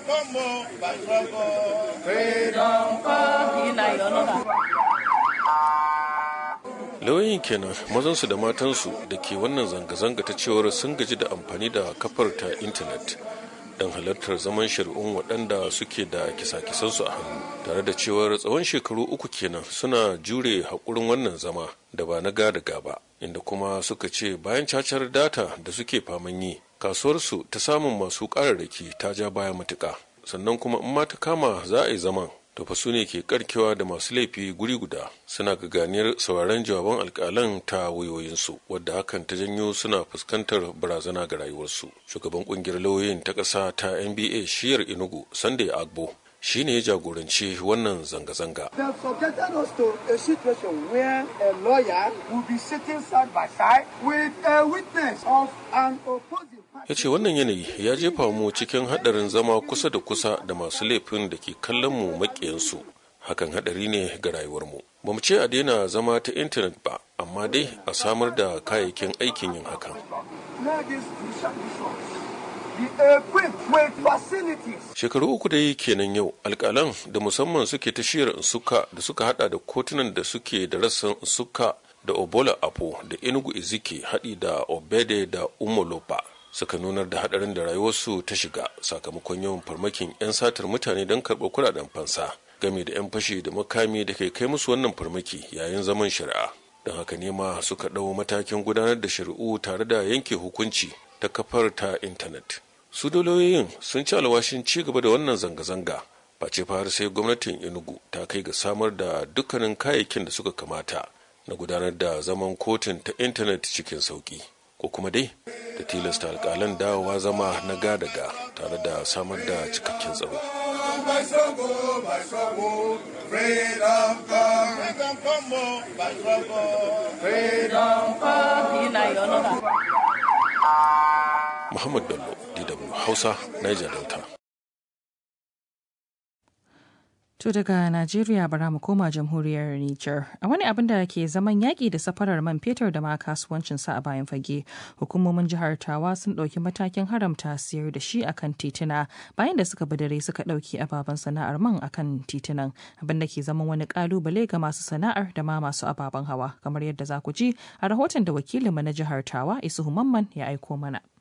lauyoyin kenan mazansu da matansu da ke wannan zanga-zanga ta cewar sun gaji da amfani da kafar ta intanet don halartar zaman shari'un waɗanda suke da kisa-kisansu a hannu tare da cewar tsawon shekaru uku kenan suna jure haƙurin wannan zama da ba na gada gaba inda kuma suka ce bayan cacar data da suke faman yi kasuwarsu ta samun masu ƙararraki ta ja baya matuƙa sannan kuma in ma ta kama za a yi zaman to fa su ne ke karkewa da masu laifi guri guda suna gaganiyar sauraron jawaban alkalan ta wayoyinsu wadda hakan ta janyo suna fuskantar barazana ga rayuwarsu shugaban kungiyar lauyoyin ta ƙasa ta nba shiyar inugu sunday agbo shi ne ya jagoranci wannan zanga-zanga. They subjected us to a situation where a lawyer will be sitting side by side with a witness of an opposing ya ce wannan yanayi ya jefa mu cikin haɗarin zama kusa da kusa da masu laifin da ke kallon mu maƙiyansu hakan haɗari ne ga rayuwarmu ba mu ce a daina zama ta intanet ba amma dai a samar da kayayyakin aikin yin hakan Shekaru uku dai kenan yau alkalan da musamman suke ta shiyar suka da suka hada da kotunan da suke da rassan suka da obola apo da enugu izike haɗi da obede da umolopa suka nunar da hadarin da rayuwarsu ta shiga sakamakon yawan farmakin 'yan satar mutane don karɓar kuɗaɗen fansa game da 'yan fashi da makami da kai kai musu wannan farmaki yayin zaman shari'a don haka ne ma suka ɗau matakin gudanar da shari'u tare da yanke hukunci ta kafar ta intanet su doloyoyin sun ci alwashin ci gaba da wannan zanga-zanga face har sai gwamnatin enugu ta kai ga samar da dukkanin kayayyakin da suka kamata na gudanar da zaman kotun ta intanet cikin sauki ko kuma dai da tilasta alkalan dawowa zama na gadaga tare da samar da cikakken tsaro Muhammad Bello, DW Hausa, Niger Delta. To daga Najeriya bara mu koma jamhuriyar Nijar. A wani abin da ke zaman yaƙi da safarar man fetur da ma kasuwancin sa a bayan fage, hukumomin jihar Tawa sun ɗauki matakin haramta siyar da shi akan tituna bayan da suka dare suka ɗauki ababen sana'ar man akan titunan, abin da ke zaman wani ƙalubale ga masu sana'ar da ma masu ababen hawa, kamar yadda za ku ji a rahoton da wakilinmu na jihar Tawa Isuhu Mamman ya aiko mana.